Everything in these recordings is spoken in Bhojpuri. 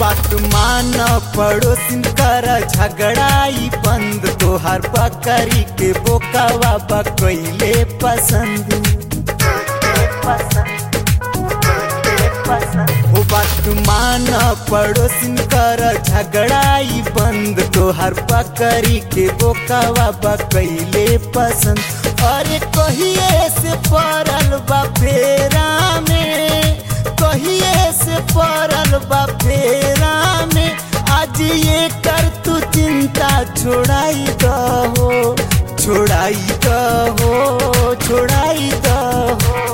बात मान पड़ोसिन कर झगड़ाई बंद तोहार बकरी के बोकावा बकैले पसंद हो बात मान पड़ोसिन कर झगड़ाई बंद तोहार बकरी के बोकावा बकैले पसंद अरे कहिए से पड़ल बा फेरा में कहिए से पड़ल बा फेरा में आज ये कर तू चिंता छोड़ाई दहो छोड़ाई दहो छोड़ाई दहो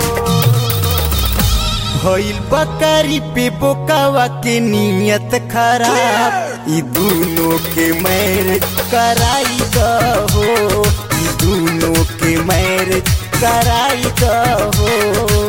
भइल बकरी पे बोकावा के नियत खराब ई दोनों के मैरिज कराई दहो ई दोनों के मैरिज कराई दहो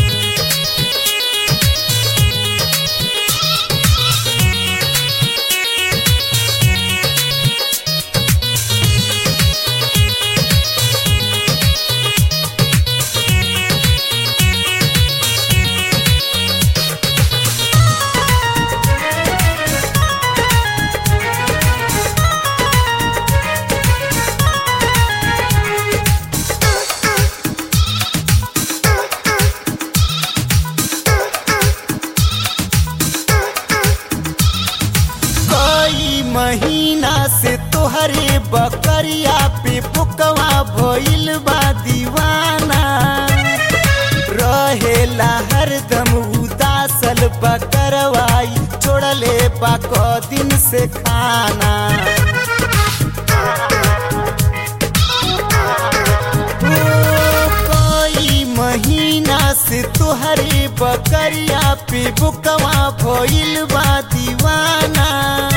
कई महीना से तोहरे बकरिया पे पुकवा भइल बा दीवाना रहेला हरदम उदासल बकरवाई छोड़ले बा क दिन से खाना ओ, कई महीना से तोहरे बकरिया पे बुकवा भइल बा दीवाना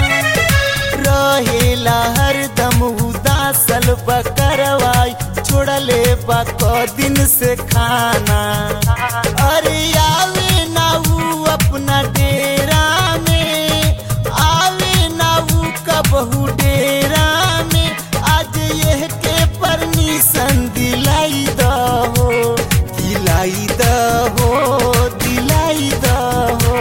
रहेला हरदम उदासल बकरवाई छोड़ले बा क दिन से खाना अरे आवे ना ऊ अपना डेरा में आवे ना ऊ कबहू डेरा में आज यह के परमिशन दिलाई दहो दिलाई दहो दिलाई दहो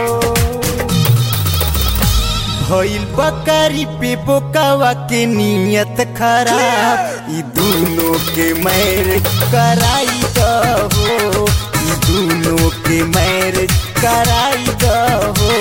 भइल बकरी पे बोकावा के नियत खराब ई दोनों के मैरिज कराई दहो ई दोनों के मैरिज कराई दहो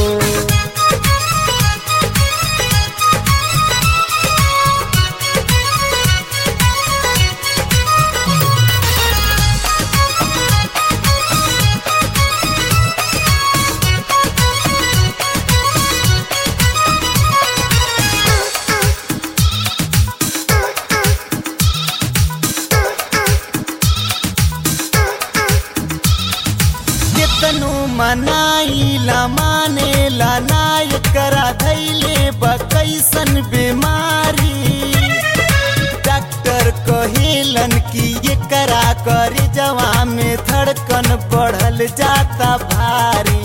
केतनो मनाइला मानेला नाय करा धैले बकैसन बीमारी डॉक्टर कहेलन कि ये करा कर जवा में धड़कन बढ़ल जाता भारी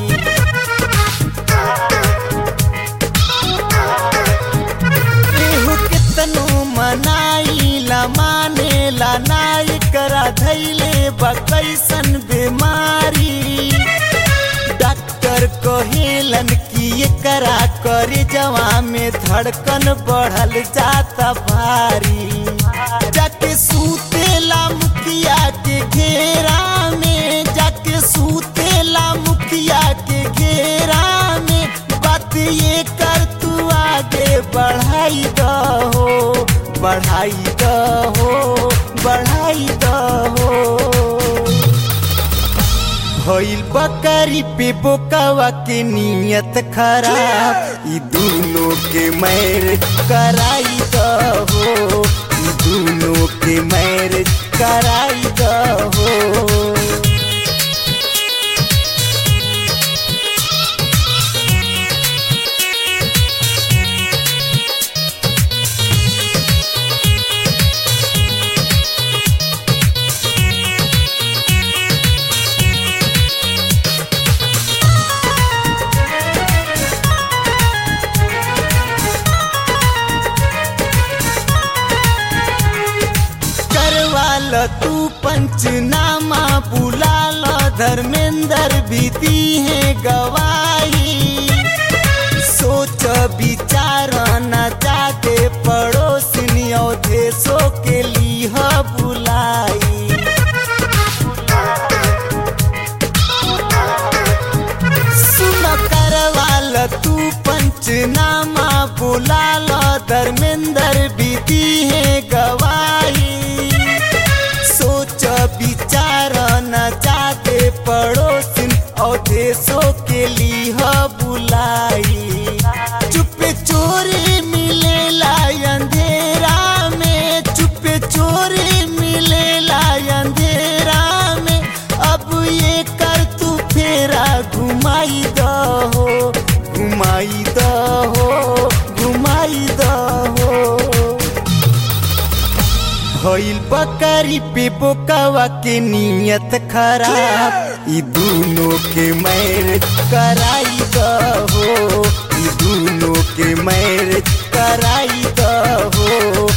केहू केतनो मनाइला मानेला नाय करा धैले बकैसन बीमारी डॉक्टर कहेलन कि ये करा करे जवा में धड़कन बढ़ल जाता भारी जाके सूतेला मुखिया के घेरा में जाके सूतेला मुखिया के घेरा में बात ये कर तू आगे बढ़ाई दहो बढ़ाई दहो बढ़ाई दहो भइल बकरी पे बोकावा के नियत खराब ई दोनों के मैरिज कराई दहो ई दोनों के मैरिज कराई दहो करवाल तू पंचनामा बुला लो धर्मेंद्र भी दी है गवाही पंचनामा बुला लो धर्मेंद्र विधि है गवाही सोच विचार न चाहते पड़ोसिन और देशों के लिए बुलाई चुप चोरी मिलेला अंधेरा में चुप चोरी मिलेला अंधेरा में अब ये कर तू फेरा घुमाई दहो घुमाई दहो घुमाई दहो भइल बकरी पे बोकावा के नियत खराब ई दोनों के मैरिज कराई दहो ई दोनों के मैरिज कराई दहो